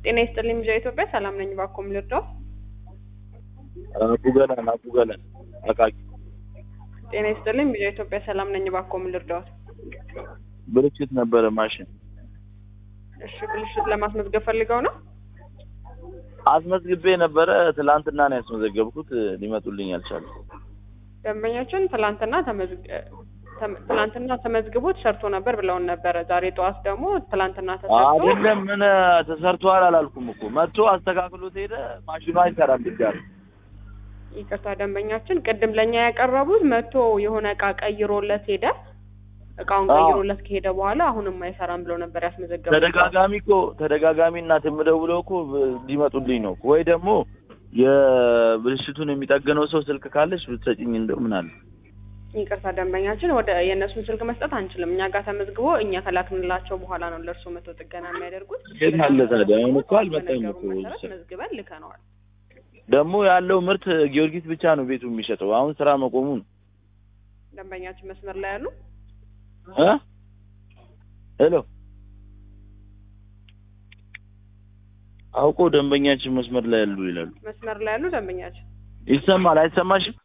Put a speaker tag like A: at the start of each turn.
A: ጤና ይስጥልኝ ልጅ ኢትዮጵያ ሰላም ነኝ። ባኮም ልርዳው።
B: አቡገለን አቡገለን አቃቂ
A: ጤና ይስጥልኝ ልጅ ኢትዮጵያ ሰላም ነኝ። ባኮም ልርዳው።
B: ብልሽት ነበረ ማሽን
A: እሺ፣ ብልሽት ለማስመዝገብ ፈልገው ነው።
B: አስመዝግቤ ነበረ። ትላንትና ነው ያስመዘገብኩት። ሊመጡልኝ አልቻለም።
A: ደንበኛችን ትላንትና ተመዝግ ተም- ትላንትና ተመዝግቦ ተሰርቶ ነበር ብለውን ነበረ። ዛሬ ጠዋት ደግሞ ትላንትና ተሰርቶ
B: አይደለም ምን ተሰርቷል አላልኩም እኮ መጥቶ አስተካክሎት ሄደ። ማሽኑ አይሰራም ድጋሚ።
A: ይቅርታ ደንበኛችን ቅድም ለእኛ ያቀረቡት መጥቶ የሆነ እቃ ቀይሮለት ሄደ። እቃውን
B: አዎ።
A: ቀይሮለት ከሄደ በኋላ አሁንም አይሰራም ብለው ነበር ያስመዘገቡት።
B: ተደጋጋሚ እኮ ተደጋጋሚ እናት የምደውለው እኮ ሊመጡልኝ ነው እኮ። ወይ ደግሞ የብልሽቱን የሚጠግነው ሰው ስልክ ካለች ብትሰጭኝ እንደው ምን አለ።
A: ይቅርታ ደንበኛችን ወደ የእነሱን ስልክ መስጠት አንችልም። እኛ ጋር ተመዝግቦ እኛ ከላክንላቸው በኋላ ነው ለእርሶ መቶ ጥገና የሚያደርጉት።
B: የት አለ ታዲያ? አሁን እኮ አልመጣም
A: በነገሩን
B: እኮ
A: መሰረት
B: ሰው።
A: መዝግበን ልከነዋል።
B: ደግሞ ያለው ምርት ጊዮርጊስ ብቻ ነው ቤቱ የሚሸጠው። አሁን ስራ መቆሙ ነው
A: ደንበኛችን መስመር ላይ ያሉ
B: እ ሄሎ አውቆ ደንበኛችን መስመር ላይ ያሉ ይላሉ።
A: መስመር ላይ ያሉ ደንበኛችን
B: ይሰማል አይሰማሽም?